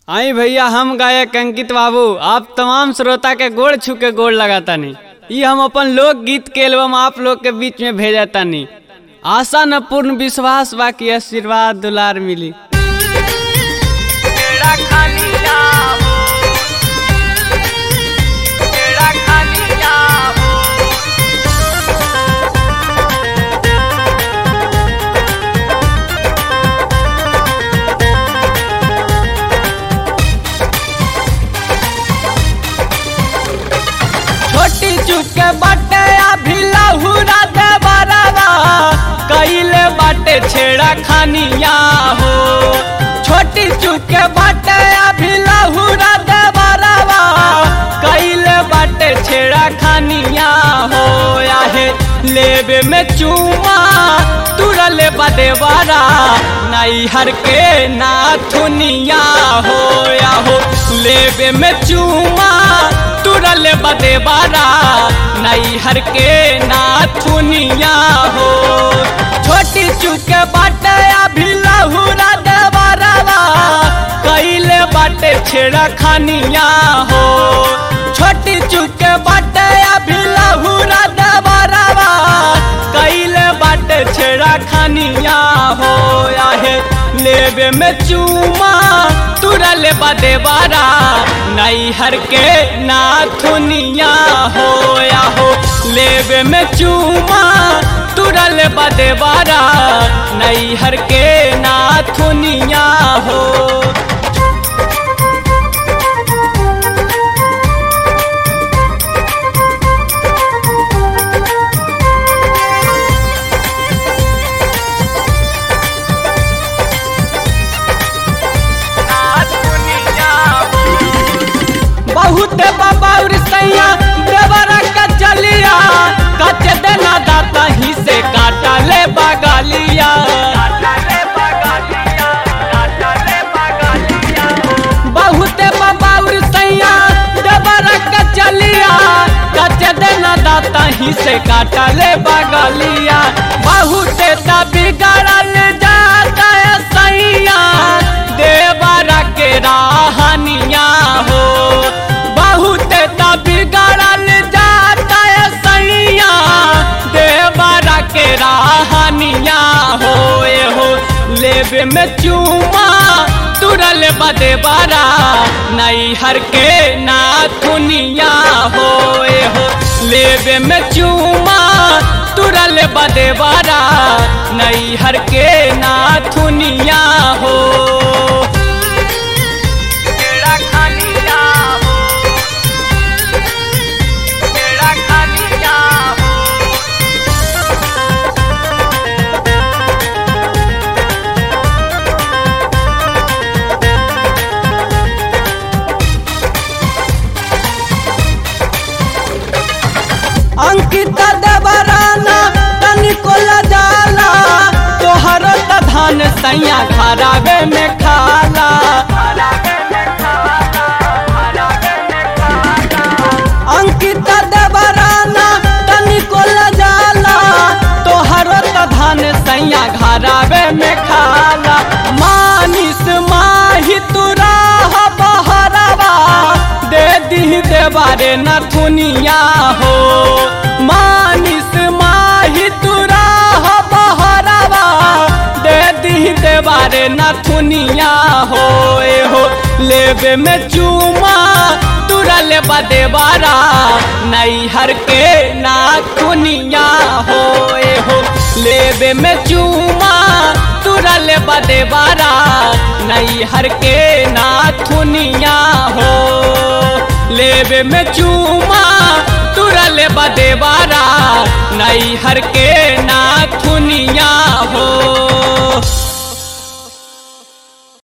आई भैया हम गायक अंकित बाबू आप तमाम श्रोता के गोड़ छू के गोड़ लगातानी ई हम अपन लोक गीत के एल्बम आप लोग के बीच में भेजा तानी आशा न पूर्ण विश्वास बा कि आशीर्वाद दुलार मिली तेरा खानिया हो तेरा खानिया हो छोटी चुके बाटे अभी लहुरा दे बराबा कइले बाटे छेड़ा खानिया हो छोटी चुके बाटे अभी लहुरा दे बराबा कइले बाटे छेड़ा खानिया हो आहे लेबे में चूमा तुरले बदे बारा नाई हर के नाथुनिया हो या हो लेबे में चूमा तुरल बदे बारा नई हर के नाथुनिया हो छोटी चुके बाटे अभी लहुरा दे बारावा कइले बाटे छेड़ा खानिया हो छोटी चुके बाटे अभी लहुरा दे बारावा कइले बाटे छेड़ा खानिया हो आहे लेबे में चूमा तुरल बदे बारा नई हर के नाथुनिया हो या हो लेबे में चूमा तुरल बदे बारा नई हर के नाथुनिया हो दुनिया हो बहुत बबाउर सैया देवरा का चलिया कच देना दाता ही से काटा ले बगालिया काटले बगालिया काटले बगालिया बहुत बबाउर सैया देवरा का चलिया कच देना दाता ही से काटा ले बगालिया बहुत तभी गड़ल जाता है सैया देवरा के राहनिया हो बहुत तभी गड़ल जाता है सैया देवरा के राहनिया हो ए हो लेबे में चूमा तुरल बदे बारा नई हर के नाथुनिया हो ए हो लेबे में चूमा तुरल बदे बारा नई हर के नाथुनिया हो तेरा खानिया हो तेरा खानिया हो अंकित देवराना तनिको लजाला तोहर त धान सैया खराबे में खाला अंकित देवराना तनिको लजाला तोहर त धान सैया खराबे में खाला मानिस माही तुरा बहरवा दे दी देवारे नथुनिया हो मानिस माही तुरा बहरवा दे दी देवारे नथुनिया हो ए हो लेबे में चूमा तुरल बदे बारा नई हर के नाथुनिया हो ए हो लेबे में चूमा तुरल बदे बारा नई हर के नाथुनिया हो लेबे में चूमा तुरल बदे बारा नई हर के नाथुनिया हो